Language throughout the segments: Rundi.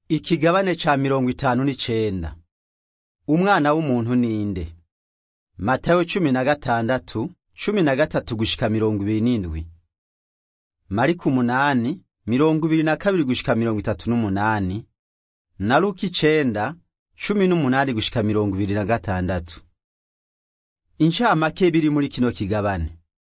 Ikigabane ca mirongo itanu n'icenda. Umwana w'umuntu ninde? Matayo cumi na gatandatu, cumi na gatatu gushika mirongo ibiri n'indwi. Mariko umunani, mirongo ibiri na kabiri gushika mirongo itatu n'umunani. Na Luka icenda, cumi n'umunani gushika mirongo ibiri na gatandatu. Incamake biri muri kino kigabane.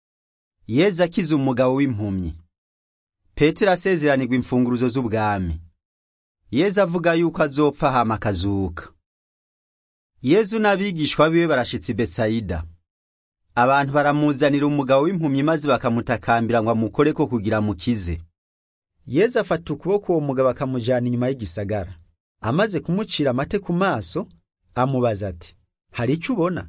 Yezu akiza umugabo w'impumyi. Petero asezeranirwa imfunguruzo z'ubwami. Yezu avuga yuko azopfa hama akazuka. Yezu n'abigishwa biwe barashitse i Betsaida. Abantu baramuzanira umugabo w'impumyi maze bakamutakambira ngo amukoreko kugira amukize. Yezu afata ukuboko uwo mugabo akamujana inyuma y'igisagara. Amaze kumucira amate ku maso, amubaza ati, hari icyo ubona?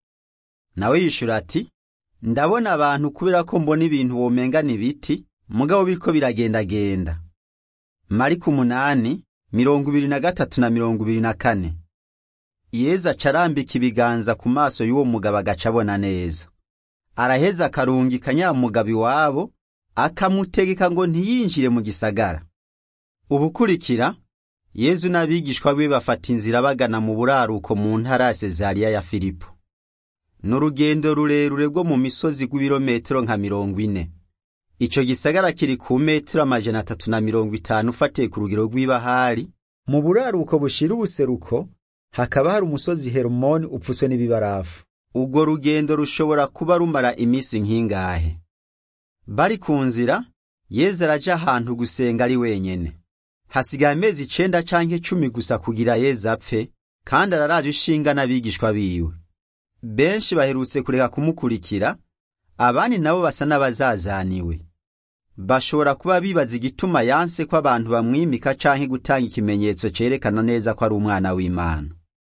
Nawe yishura ati, ndabona abantu kubera ko mbona ibintu womengana ibiti, mugabo biriko biragendagenda. Mariko umunani, mirongo ibiri na gatatu na mirongo ibiri na kane. Yezu aca arambika ibiganza ku maso y'uwo mugabo agaca abona neza. Araheza akarungika nyamugabo iwabo, akamutegeka ngo ntiyinjire mu gisagara. Ubukurikira, Yezu n'abigishwa biwe bafata inzira bagana mu buraruko mu ntara ya Sezariya ya Filipo. Ni urugendo rurerure rwo mu misozi rw'ibirometero nka mirongo ine. Ico gisagara kiri ku metero amajana atatu na mirongo itanu ufatiye ku rugero rw'ibahari. Mu buraruko bushira ubuseruko, hakaba hari umusozi Hermoni upfuswe n'ibibarafu. Urwo rugendo rushobora kuba rumara iminsi nk'ingahe. Bari ku nzira, Yezu araja ahantu gusenga ari wenyene. Hasigaye amezi icenda canke cumi gusa kugira Yezu apfe, kandi araraje ishinga n'abigishwa biwe. Benshi baherutse kureka kumukurikira, abandi nabo basa n'abazazaniwe. Bashobora kuba bibaza igituma yanse ko abantu bamwimika canke gutanga ikimenyetso cerekana neza ko ari umwana w'Imana.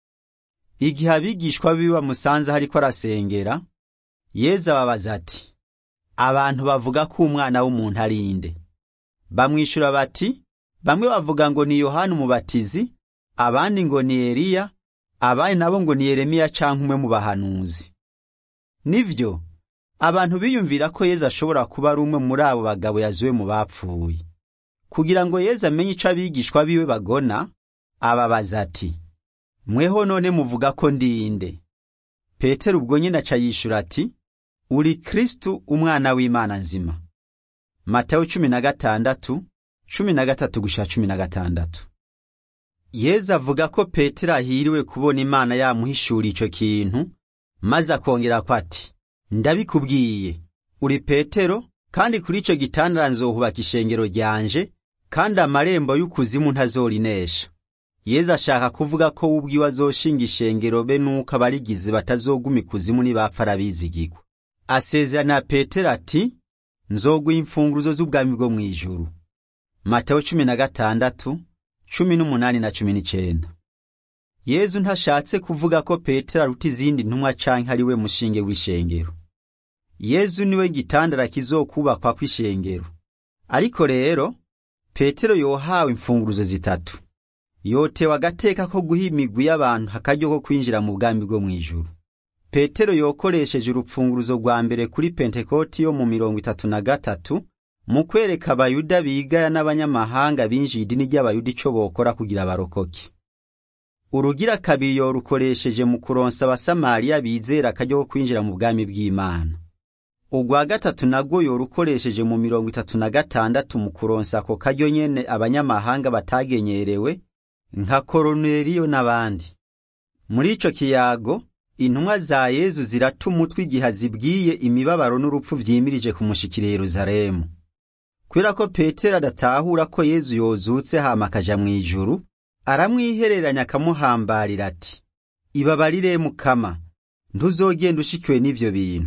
Igihe abigishwa biwe bamusanze hariko arasengera, Yezu ababaza ati, abantu bavuga ko umwana w'umuntu ari inde? Bamwishura bati, bamwe bavuga ngo ni Yohana umubatizi, abandi ngo ni Eliya, abandi nabo ngo ni Yeremiya canke umwe mu bahanuzi. Nivyo, abantu biyumvira ko Yezu ashobora kuba ari umwe muri abo bagabo yazuwe mu bapfuye. Kugira ngo Yezu amenye ico abigishwa biwe bagona, ababaza ati, mweho none muvuga ko ndi inde? Petero ubwo nyine aca yishura ati, uri Kristu umwana w'Imana nzima. Matayo cumi na gatandatu, cumi na gatatu gushika cumi na gatandatu. Yezu avuga ko Petero ahiriwe kubona Imana yamuhishura ico kintu, maze akongera ko ati, ndabikubwiye, uri Petero, kandi kuri ico gitandara nzohubaka ishengero ryanje, kandi amarembo y'ukuzimu ntazorinesha. Yezu ashaka kuvuga ko we ubwiwe azoshinga ishengero be nuko abarigizi batazoguma ikuzimu nibapfa arabizigirwa. Asezerana Petero ati, nzoguha imfunguruzo z'ubwami bwo mw'ijuru. Matayo cumi na gatandatu, cumi n'umunani na cumi n'icenda. Yezu ntashatse kuvuga ko Petero aruta izindi ntumwa canke ari we mushinge w'ishengero. Yezu niwe gitandara kizokubakwa kw'ishengero. Ariko rero, Petero yohawe imfunguruzo zitatu. Yotewe agateka ko guha imigwi y'abantu akaryo ko kwinjira mu bwami bwo mw'ijuru. Petero yokoresheje urupfunguruzo rwa mbere kuri Pentekoti yo mu mirongo itatu na gatatu mu kwereka abayuda bigaya n'abanyamahanga binjiye idini ry'abayuda ico bokora kugira barokoke. Urugira kabiri yorukoresheje mu kuronsa abasamariya bizera akaryo ko kwinjira mu bwami bw'Imana. Urwa gatatu nagwo yorukoresheje mu mirongo itatu na gatandatu mu kuronsa ako karyo nyene abanyamahanga batagenyerewe nka Koroneliyo n'abandi. Muri ico kiyago, intumwa za Yezu zirata umutwe igihe zibwiye imibabaro n'urupfu vyimirije kumushikira Yerusalemu. Kubera ko Petero adatahura ko Yezu yozutse hama akaja mw'ijuru, aramwihereranya akamuhambarira ati, ibabarire Mukama, ntuzogenda ushikiwe n'ivyo bintu.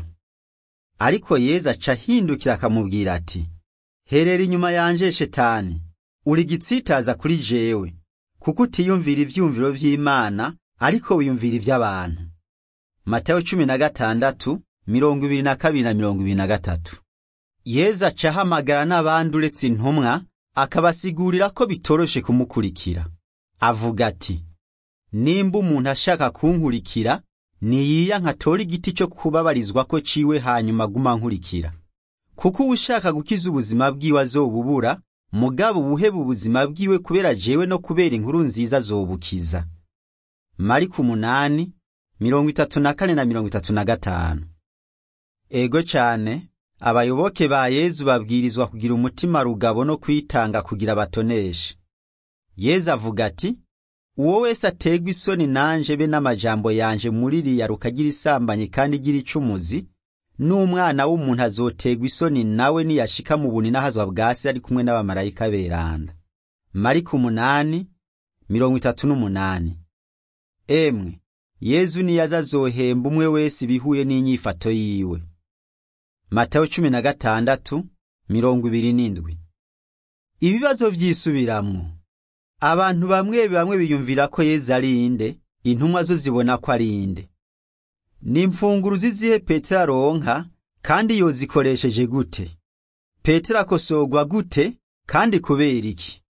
Ariko Yezu aca ahindukira akamubwira ati, herera inyuma yanje Shetani, uri gitsitaza kuri jewe, kuko utiyumvira ivyumviro vy'Imana, ariko wiyumvira ivy'abantu. Matayo cumi na gatandatu, mirongo ibiri na kabiri na mirongo ibiri na gatatu. Yezu aca ahamagara n'abandi uretse intumwa, akabasigurira ko bitoroshe kumukurikira. Avuga ati, nimba umuntu ashaka kunkurikira, niyiya nkatora igiti cyo kubabarizwa ko ciwe hanyuma aguma nkurikira. Kuko uwushaka gukiza ubuzima bwiwe azobubura, mugabo ubuheba ubuzima bwiwe kubera jewe no kubera inkuru nziza azobukiza mariko umunani mirongo itatu na kane na mirongo itatu na gatanu ego cane abayoboke ba yezu babwirizwa kugira umutima rugabo no kwitanga kugira batoneshe yezu avuga ati uwo wese ategwa isoni nanje be n'amajambo yanje muri riya rukagira isambanyi kandi igira icumuzi n'umwana w'umuntu azotegwa isoni nawe niyashika mu bunini ahazwa bwa se ari kumwe n'abamarayika beranda mariko umunani mirongo itatu n'umunani emwe yezu niyaza azohemba umwe wese ibihuye n'inyifato yiwe matayo cumi na gatandatu mirongo ibiri n'indwi ibibazo vyisubiramwo abantu bamwe bamwe biyumvira ko yezu ari inde intumwa zo zibona ko ari inde ni imfunguru zizihe petero aronka kandi yozikoresheje gute petero akosogwa gute kandi kubera iki